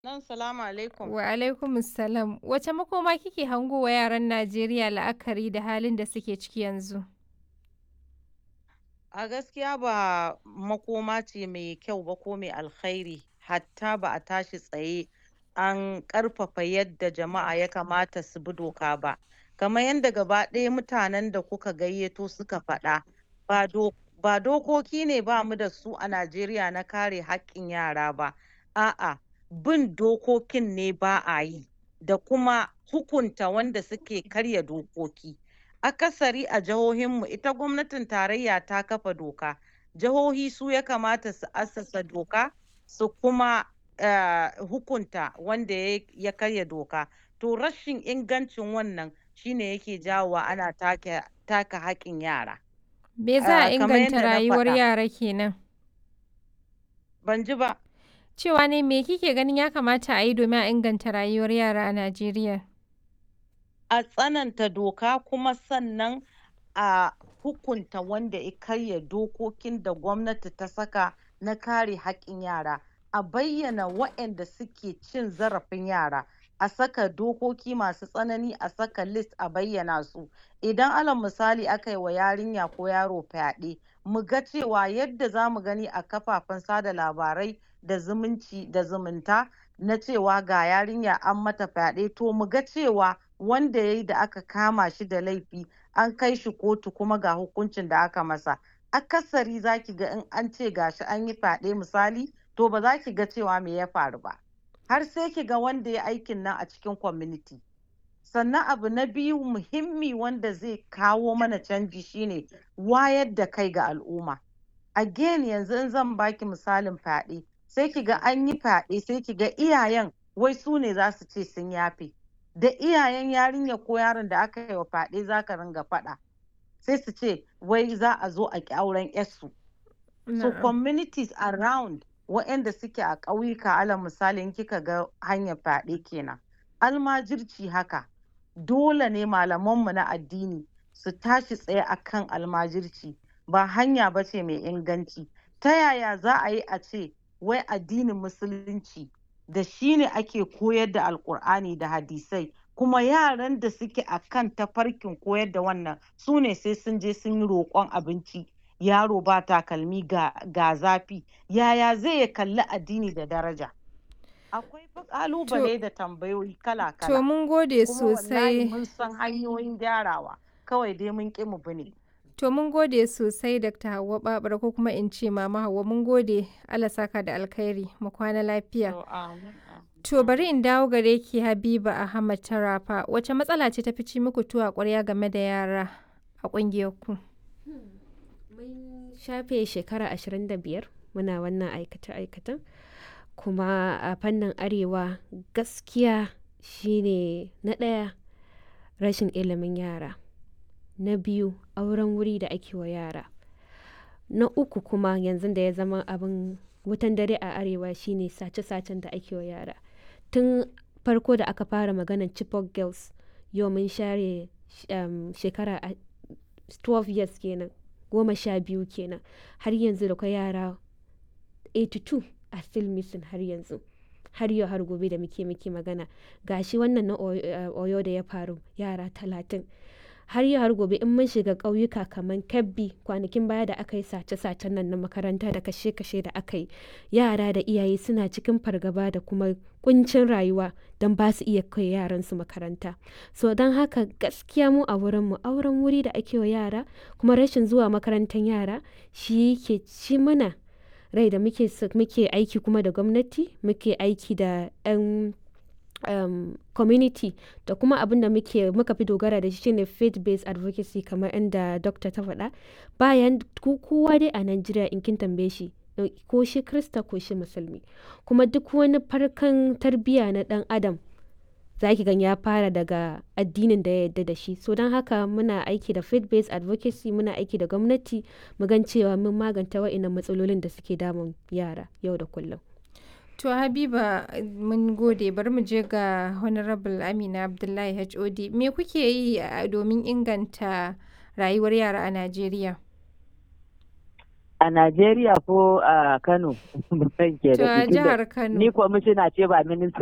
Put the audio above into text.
Nan salamu alaikum. Wa alaikumus salam. Wace makoma kike hango wa yaran Najeriya la'akari da halin da suke ciki yanzu? A gaskiya ba makoma ce mai kyau ba ko mai alkhairi hatta ba a tashi tsaye an ƙarfafa yadda jama'a ya kamata su bi doka ba. Kamar yadda gaba ɗaya mutanen da kuka gayyato suka faɗa ba do ba dokoki ne ba mu da su a Najeriya na kare haƙƙin yara ba. A'a bin dokokin ne ba a yi da kuma hukunta wanda suke karya dokoki. Akasari a jihohinmu ita gwamnatin tarayya ta kafa doka. Jihohi su ya kamata su assasa doka su kuma eh, hukunta wanda ya ya karya doka. To rashin ingancin wannan shine yake jawowa ana take taka haƙƙin yara. Me za a Ah, kamar inganta yadda na rayuwar faɗa. yara kenan? Ban ji ba. Cewa ne me kike ganin ya kamata a yi domin a inganta rayuwar yara a Najeriya? a tsananta doka kuma sannan a hukunta wanda ya karya dokokin da gwamnati ta saka na kare haƙƙin yara a bayyana waɗanda suke cin zarafin yara a saka dokoki masu tsanani a saka list a bayyana su idan alal misali aka yi wa yarinya ko yaro fyaɗe mu ga cewa yadda za mu gani a kafafen sada labarai da zumunci da zumunta na cewa ga yarinya an mata fyaɗe to mu ga cewa wanda ya yi da aka kama shi da laifi an kai shi kotu kuma ga hukuncin da aka masa akasari za ki ga in an ce gashi an yi fyaɗe misali to ba za ki ga cewa me ya faru ba har sai ki ga wanda ya aikin nan a cikin community sannan abu na biyu muhimmi wanda zai kawo mana canji shine wayar da kai ga al'umma again yanzu in zan baki misalin fyaɗe sai ki ga an yi fyaɗe sai ki ga iyayen wai su ne za su ce sun yafe da iyayen yarinya ko yaron da aka yi wa fyaɗe za ka ringa faɗa sai su ce wai za a zo a ƙi auren 'yarsu so Na'am. communities around waɗanda suke a ƙauyuka alal misali in kika ga hanyar fyaɗe kenan almajirci haka dole ne malamanmu na addini su tashi tsaye akan almajirci ba hanya ba ce mai inganci ta yaya za a yi a ce wai addinin musulunci da shi ne ake koyar da alkur'ani da hadisai kuma yaran da suke a kan tafarkin koyar da wannan su ne sai sun je sun yi roƙon abinci yaro ba takalmi ga, ga zafi yaya zai ya kalli addini da daraja akwai fa ƙalubale da tambayoyi To kala-kala mun gode kuma wallahi sosai. mun san hanyoyin gyarawa kawai dai mun ƙi mu bi ne To mun gode sosai Dr. Hauwa Babura ko kuma in ce Mama Hauwa mun gode Allah saka da alkhairi mu kwana lafiya. To, amin, amin, To bari amin. in dawo gare ki Habiba Ahmad Tarafa wace matsala ce ta fi ci muku tuwa ƙwarya game da yara a ƙungiyar ku? Mun shafe shekara 25 muna wannan aikace-aikacen kuma a fannin arewa gaskiya shine na ɗaya rashin ilimin yara na biyu auren wuri da ake wa yara na uku kuma yanzu da ya zama abin wutan dare a arewa shine sace-sacen da ake wa yara tun farko da aka fara maganar chibok girls yau mun share um, shekara a- 12 years kenan goma sha biyu kenan har yanzu da kwai yara 82 a still missing har yanzu har yau har gobe da muke muke magana gashi wannan na Oyo eh, Oyo da ya faru yara talatin har yau har gobe in mun shiga ƙauyuka kamar kebbi kwanakin baya da aka yi sace-sacen nan na makaranta da kashe-kashe da aka yi yara da iyaye suna cikin fargaba da kuma kuncin rayuwa don ba su iya kai yaransu makaranta so don haka gaskiya mu a wurinmu auren wuri da ake wa yara kuma rashin zuwa makarantar yara shi ke ci mana rai da muke s- muke aiki kuma da gwamnati muke aiki da 'yan um, community da kuma abin da muke muka fi dogara da shi shine faith based advocacy kamar inda dokta ta faɗa bayan ko- kowa dai a Najeriya in kin tambaye shi eh, ko shi krista ko shi musulmi kuma duk wani farkan tarbiyya na ɗan adam za ki gan ya fara daga addinin da ya yarda da shi so don haka muna aiki da faith based advocacy muna aiki da gwamnati mu gan cewa mun maganta wa'innan matsalolin da suke damun yara yau da kullum To Habiba mun gode bari mu je ga Honorable Amina Abdullahi HOD me kuke yi a- domin inganta rayuwar yara a Najeriya? A Najeriya ko a Kano? Ban ke To da a tunda jihar Kano. Ni kwamishina ce ba minista